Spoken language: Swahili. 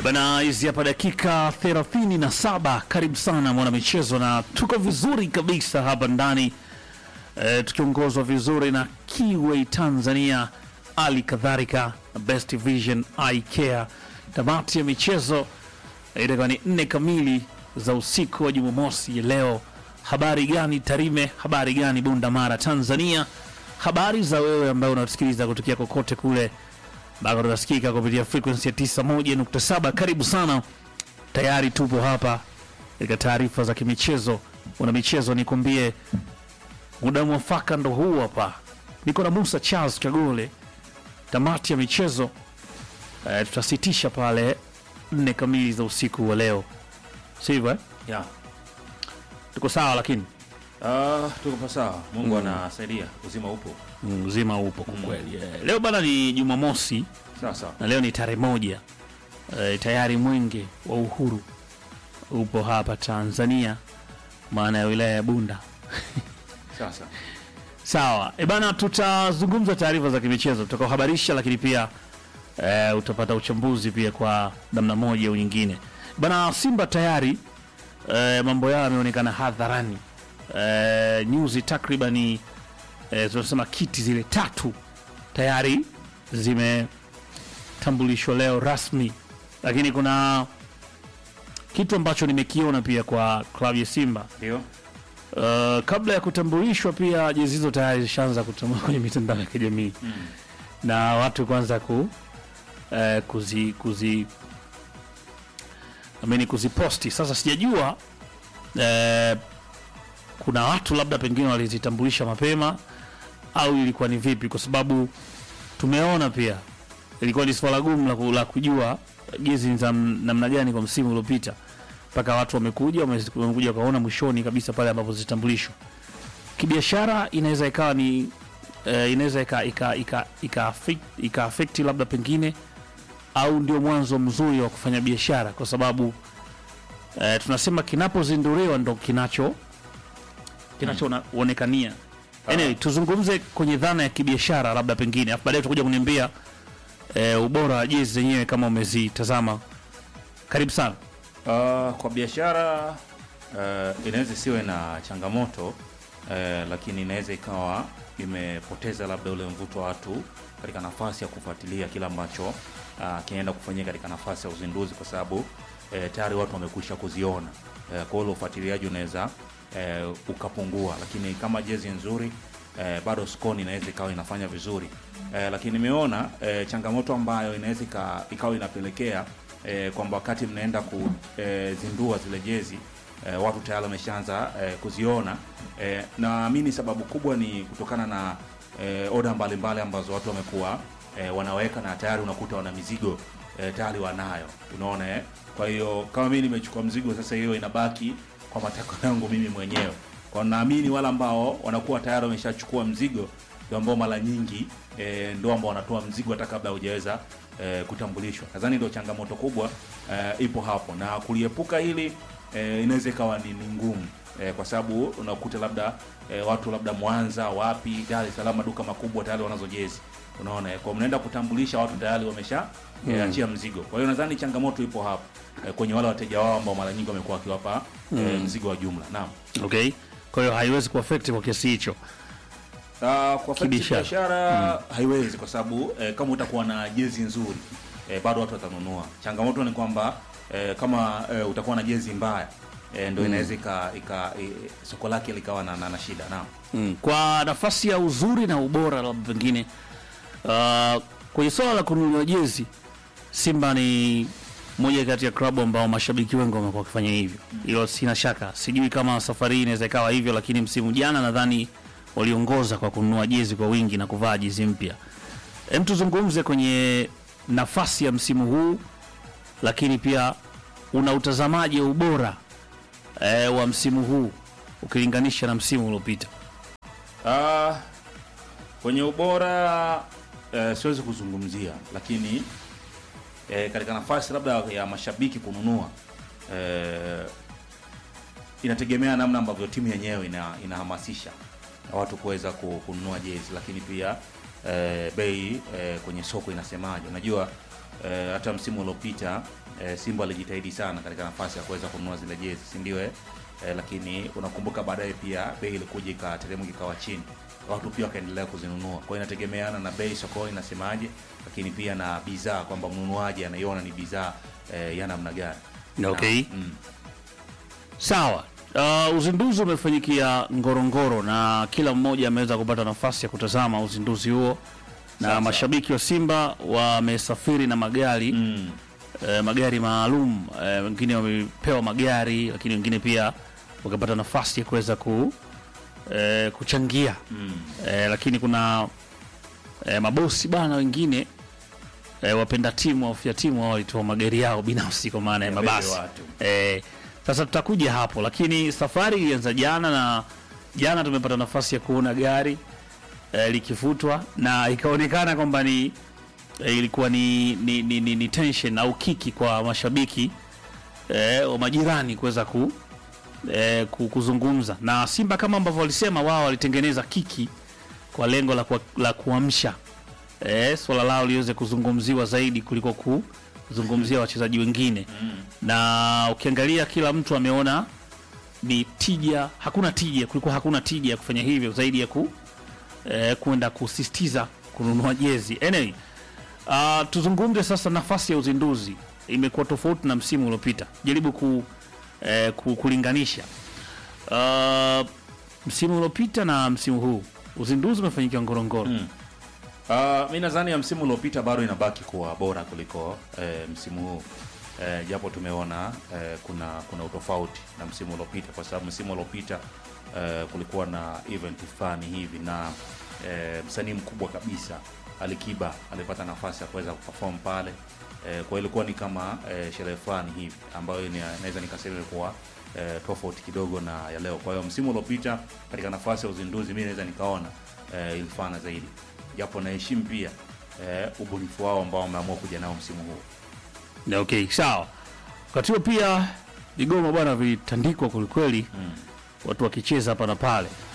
Bana, hizi hapa dakika 37. Karibu sana mwana michezo, na tuko vizuri kabisa hapa ndani e, tukiongozwa vizuri na Kiway Tanzania, ali kadhalika na Best Vision Eye Care. Tamati ya michezo eh, itakuwa ni nne kamili za usiku wa Jumamosi ya leo. Habari gani Tarime? Habari gani Bunda Mara, Tanzania? Habari za wewe ambaye unatusikiliza kutokea kokote kule bado tunasikika kupitia frequency ya 91.7. Karibu sana, tayari tupo hapa katika taarifa za kimichezo. Una michezo, nikwambie muda mwafaka ndo huu hapa. Niko na Musa Charles Kagole. Tamati ya michezo eh, tutasitisha pale nne kamili za usiku wa leo, sivyo eh? Ya. Tuko sawa, lakini Ah, tuko pa sawa. Mungu anasaidia. Uzima upo. mm, uzima upo kwa kweli. Eh, leo bana ni Jumamosi Sawa sawa. na leo ni tarehe moja e, tayari mwenge wa uhuru upo hapa Tanzania, maana ya wilaya ya Bunda. Sawa sawa. Sawa e bana, tutazungumza taarifa za kimichezo tutakaohabarisha, lakini pia e, utapata uchambuzi pia kwa namna moja au nyingine. Bana, Simba tayari e, mambo yao yameonekana hadharani e, nyuzi takribani e, tunasema kiti zile tatu tayari zimetambulishwa leo rasmi, lakini kuna kitu ambacho nimekiona pia kwa klabu ya Simba Ndio. Uh, kabla ya kutambulishwa pia jezi hizo tayari zishaanza kutambulishwa kwenye mitandao ya kijamii Mm. na watu kwanza ku uh, kuzi kuzi amini kuziposti. Sasa sijajua uh, kuna watu labda pengine walizitambulisha mapema au ilikuwa ni vipi, kwa sababu tumeona pia ilikuwa ni swala gumu la ku- la kujua jezi ni za m- namna gani kwa msimu uliopita mpaka watu wamekuja wame- wamekuja wakaona mwishoni kabisa pale ambapo zitambulishwa. Kibiashara inaweza ikawa ni eh, inaweza ika ika ika ika affect, ika affect labda pengine au ndio mwanzo mzuri wa kufanya biashara, kwa sababu eh, tunasema kinapozinduliwa ndo kinacho kinachoonekania. Anyway, tuzungumze kwenye dhana ya kibiashara labda pengine, afu baadaye tutakuja kuniambia eh, ubora wa jezi zenyewe kama umezitazama. Karibu sana. Ah, kwa biashara eh, inaweza isiwe na changamoto eh, lakini inaweza ikawa imepoteza labda ule mvuto wa watu katika nafasi ya kufuatilia kile ambacho ah, kinaenda kufanyika katika nafasi ya uzinduzi, kwa sababu eh, tayari watu wamekwisha kuziona eh, kwa hiyo ule ufuatiliaji unaweza eh, ukapungua, lakini kama jezi nzuri eh, bado skoni inaweza ikawa inafanya vizuri eh, lakini nimeona eh, changamoto ambayo inaweza ika- ikawa inapelekea eh, kwamba wakati mnaenda kuzindua zile jezi eh, watu tayari wameshaanza eh, kuziona eh, naamini sababu kubwa ni kutokana na eh, oda mbalimbali ambazo watu wamekuwa eh, wanaweka na tayari unakuta wana mizigo eh, tayari wanayo, unaona eh? Kwa hiyo kama mimi nimechukua mzigo sasa, hiyo inabaki kwa matakwa yangu mimi mwenyewe. Kwa naamini wale ambao wanakuwa tayari wameshachukua mzigo ndio ambao mara nyingi e, ndio ambao wanatoa mzigo hata kabla hujaweza e, kutambulishwa. Nadhani ndio changamoto kubwa e, ipo hapo, na kuliepuka hili e, inaweza ikawa ni, ni ngumu e, kwa sababu unakuta labda e, watu labda Mwanza, wapi, Dar es Salaam, maduka makubwa tayari wanazo jezi, unaona eh, kwa mnaenda kutambulisha watu tayari wamesha e, achia mzigo. Kwa hiyo nadhani changamoto ipo hapo e, kwenye wale wateja wao ambao mara nyingi wamekuwa wakiwapa e, mzigo wa jumla. Naam. Okay, kwa hiyo haiwezi kuaffect kwa kiasi hicho. Uh, kwa Kibiashara. biashara haiwezi kwa sababu eh, kama utakuwa na jezi nzuri eh, bado watu watanunua. Changamoto ni kwamba eh, kama eh, utakuwa na jezi mbaya eh, ndio inaweza ika, ika eh, soko lake likawa na, na, na shida. Naam. Mm. Kwa nafasi ya uzuri na ubora labda pengine uh, kwenye swala la kununua jezi, Simba ni moja kati ya klabu ambao mashabiki wengi wamekuwa wakifanya hivyo, hilo sina shaka. Sijui kama safari hii inaweza ikawa hivyo, lakini msimu jana nadhani waliongoza kwa kununua jezi kwa wingi na kuvaa jezi mpya. Hem, tuzungumze kwenye nafasi ya msimu huu, lakini pia una utazamaji wa ubora eh, wa msimu huu ukilinganisha na msimu uliopita. Ah, kwenye ubora eh, siwezi kuzungumzia, lakini eh, katika nafasi labda ya mashabiki kununua eh, inategemea namna ambavyo timu yenyewe ina, inahamasisha na watu kuweza ku- kununua jezi, lakini pia eh, bei eh, kwenye soko inasemaje. Unajua eh, hata msimu uliopita eh, Simba alijitahidi sana katika nafasi ya kuweza kununua zile jezi, si ndio? Eh? Eh, lakini unakumbuka baadaye pia bei ilikuja ikateremka ikawa chini, watu pia wakaendelea kuzinunua. Kwa hiyo inategemeana na bei sokoni inasemaje, lakini pia na bidhaa kwamba mnunuaji anaiona ni bidhaa eh, ya namna gani. Okay. Na, mm, Sawa. Uh, uzinduzi umefanyikia Ngorongoro na kila mmoja ameweza kupata nafasi ya kutazama uzinduzi huo, na Sawa, mashabiki wa Simba wamesafiri na magari mm, eh, magari maalum eh, wengine wamepewa magari, lakini wengine pia wakapata nafasi ya kuweza ku, eh, kuchangia mm, eh, lakini kuna eh, mabosi bana wengine eh, wapenda timu wafia timu wao walitoa magari yao binafsi kwa maana ya Yabebe mabasi watu. eh, sasa tutakuja hapo, lakini safari ilianza jana na jana tumepata nafasi ya kuona gari eh, likifutwa na ikaonekana kwamba ni eh, ilikuwa ni, ni, ni, ni, ni tension au kiki kwa mashabiki eh, wa majirani kuweza ku, eh, ku- kuzungumza na Simba kama ambavyo walisema wao walitengeneza kiki kwa lengo la, kuwa- la kuamsha eh, swala lao liweze kuzungumziwa zaidi kuliko kuzungumzia wachezaji wengine na ukiangalia kila mtu ameona ni tija, hakuna tija, kulikuwa hakuna tija ya kufanya hivyo zaidi ya ku eh, kwenda kusisitiza kununua jezi. Anyway, uh, tuzungumze sasa nafasi ya uzinduzi imekuwa tofauti na msimu uliopita. Jaribu ku, eh, ku, kulinganisha uh, msimu uliopita na msimu huu. Uzinduzi umefanyikia Ngorongoro. Mm. Uh, mi nadhani ya msimu uliopita bado inabaki kuwa bora kuliko eh, msimu huu eh, japo tumeona eh, kuna kuna utofauti na msimu uliopita kwa sababu msimu uliopita eh, kulikuwa na event fulani hivi na eh, msanii mkubwa kabisa Alikiba alipata nafasi ya kuweza kuperform pale eh, kwa hiyo ilikuwa ni kama eh, sherehe fulani hivi ambayo ni- naweza nikasema ilikuwa eh, tofauti kidogo na ya leo. Kwa hiyo msimu uliopita katika nafasi ya uzinduzi mi naweza nikaona eh, ilifana zaidi, japo naheshimu pia eh, ubunifu wao ambao wameamua kuja nao msimu huu. Na Okay, sawa. Wakati huo pia vigoma bwana vilitandikwa kwelikweli, Mm. watu wakicheza hapa na pale.